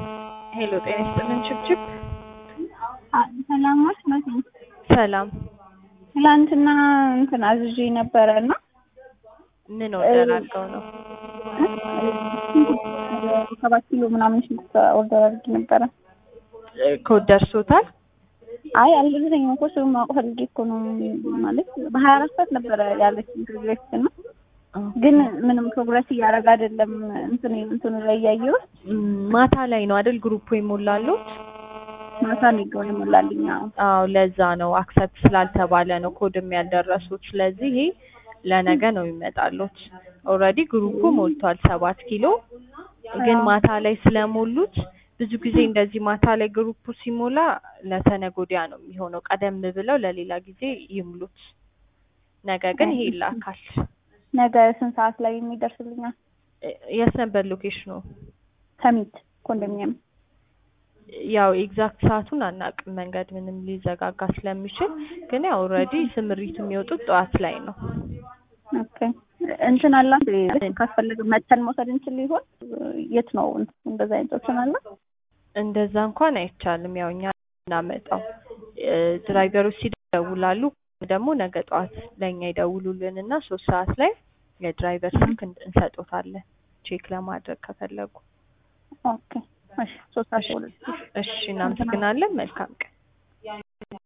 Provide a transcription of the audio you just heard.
ሄሎ ጤና ይስጥልን ችብችብ ሰላሞች መሲ ሰላም ትላንትና እንትን አዝዤ ነበረ እና ምን ኦርደር አድርገው ነው? ሰባት ኪሎ ምናምን ሽንኩርት ኦርደር አድርጌ ነበረ። ኮድ ደርሶታል? አይ አልደረሰኝም እኮ እሱን ማወቅ ፈልጌ እኮ ነው። ማለት በሀያ አራት ሰዓት ነበረ ያለችኝ ፕሮግሬስ እና ግን ምንም ፕሮግረስ እያደረገ አይደለም። እንትን እንትኑ ላይ እያየሁት ም፣ ማታ ላይ ነው አይደል ግሩፑ ይሞላሉት? ማታ ነው ይገው ይሞላልኝ። አዎ አዎ ለዛ ነው አክሰፕት ስላልተባለ ነው ኮድም ያልደረሱት። ስለዚህ ይሄ ለነገ ነው ይመጣሉት። ኦልሬዲ ግሩፑ ሞልቷል ሰባት ኪሎ ግን ማታ ላይ ስለሞሉት ብዙ ጊዜ እንደዚህ ማታ ላይ ግሩፑ ሲሞላ ለተነገ ወዲያ ነው የሚሆነው። ቀደም ብለው ለሌላ ጊዜ ይሙሉት። ነገ ግን ይሄ ይላካል። ነገ ስንት ሰዓት ላይ የሚደርስልኛል? እ- የት ነበር ሎኬሽኑ? ሰሚት ኮንዶሚኒየም። ያው ኤግዛክት ሰዓቱን አናውቅም፣ መንገድ ምንም ሊዘጋጋ ስለሚችል። ግን ያው ኦልሬዲ ስምሪት የሚወጡት ጠዋት ላይ ነው። ኦኬ እንትን አላ ካስፈለገ መተን መውሰድ እንችል ይሆን? የት ነው እንደዛ አይነት ኦፕሽን አለ? እንደዛ እንኳን አይቻልም። ያው እኛ እናመጣው እ፣ ድራይቨሮች ሲደውላሉ ደግሞ ነገ ጠዋት ለእኛ ይደውሉልን እና ሶስት ሰዓት ላይ የድራይቨር ስልክ እን- እንሰጦታለን ቼክ ለማድረግ ከፈለጉ። ኦኬ እሺ ሶስት ሰዓት ሁለት እሺ እናመሰግናለን። መልካም ቀን።